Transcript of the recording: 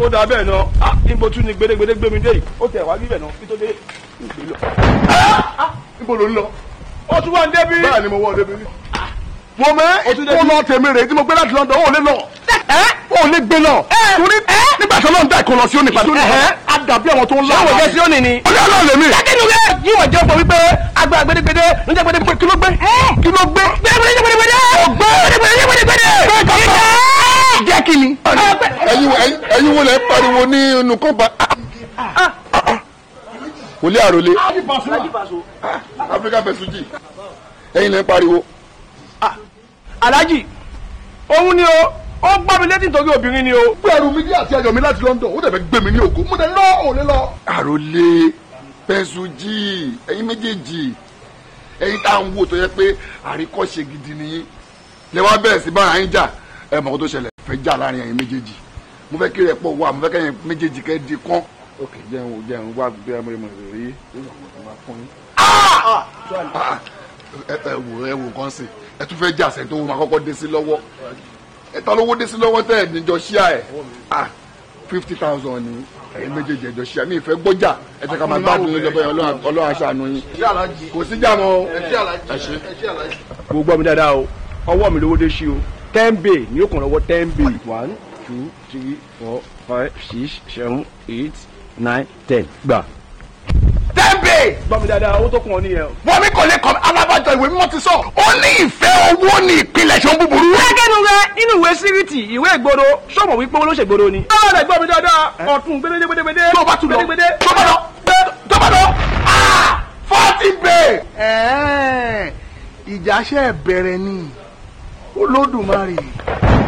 ó dà bẹ́ẹ̀ náà ah níbo tún ni gbédégbédé gbé mi dé yìí ó tẹ̀ wá níbẹ̀ náà kí tó dé ìgbé lọ. níbo ló ń lọ. ó tún wà ń débi. bẹ́ẹ̀ ni mo wọ́ ọ débi. mo mẹ́ Ó tún débi. kó lọ tèmi rè é tí mo gbé láti London ó lè lọ. ó lè gbé lọ. torí nígbà tí Ọlọ́run dá ìkọlọ sí òní padà. á dàbí àwọn tó ń lá. ṣé wọ́n jẹ́ sí òní ni. ó lé Ọlọ́run lèmi. jákèjì rẹ̀ yìí wọ́n jẹ́ ọ̀pọ̀ wípé agbára gbédégbédé ló jẹ́ gbédégbédé kí ló gbé. kí ló gbé. gbédégbédé gbédégbédé. gbédégbédé gbédégbédé. jẹ́ kí ni. ẹ̀yin ẹ̀yin ẹ̀yin wo lẹ pariwo ní inú kọ́ba. wòlé àròlé. Africa Fesuji ẹ̀yin lẹ pariwo. Alhaji òun ni o ó gbá mi létí nítorí obìnrin ni o. gbé ẹrù mi jẹ́ àti ayọ̀ mi láti London ó dẹ̀ fẹ́ gbé mi ní ògo mo dẹ̀ lọ òun lè lọ. àròlé Fesuji ẹ̀yin méjèèjì ẹ̀yin tá à ń wò tó yẹ pé àríkọ́ṣe gidi nìyí lẹ wá bẹ̀rẹ̀ sí bára yín jà ẹ mọ̀ kó tó ṣẹlẹ̀ fẹ́ jà láàrin ẹ̀yin méjèèjì mo fẹ́ kí rẹ̀ pọ̀ wá mo fẹ́ kẹ́yìn méjèèjì kẹ́ di kán. ok jẹun wò jẹun wá gbé ẹmọ ìmọ̀ ìrírí ẹ ẹ wò ẹ wò kàn sí ẹ tún fẹ́ jà sẹ́ni tó wọ́n máa kọ́kọ́ dé sí lọ́wọ́ ẹ ta lówó dé sí lọ́wọ́ tẹ́ ẹ̀ níjọ ṣíà ẹ̀ ah fifty thousand ni ẹ̀yin méjèèjì ẹ̀jọ ṣíà mi ìfẹ́ gbọ́jà ẹ tẹ́ ká máa gbádùn yín lọ́bẹ̀ Ọlọ́run Ọlọ́run aṣàánú yín kò sí jà mọ́ o. ẹ ṣe mo gbọ́ mi dáadáa o ọwọ́ mi lówó dé sí o ten bay ní òkun lọ́wọ́ ten bay. one two three four five six seven eight nine ten gbà. tẹ́ǹbẹ̀ gbọ́ mi dáadáa owó tó kún ọ nìyẹn o. wọ́n mi kò lè kọ́ alábàjọ ìwé mímọ́ ti sọ ó ní ìfẹ́ owó ní ìpìlẹ̀ ṣe ń búburú. gẹ́gẹ́nu rẹ nínú ìwé síríìtì ìwé ìgboro sọ́mọ̀ wípé owó ló ṣègboro ni. ó lè gbọ́ mi dáadáa ọ̀tún gbédégbédé. tó bá tún lọ gbédégbédé. tó bá lọ tó bá lọ forty bay. ìjà ṣe bẹ̀rẹ̀ ni olódùmarè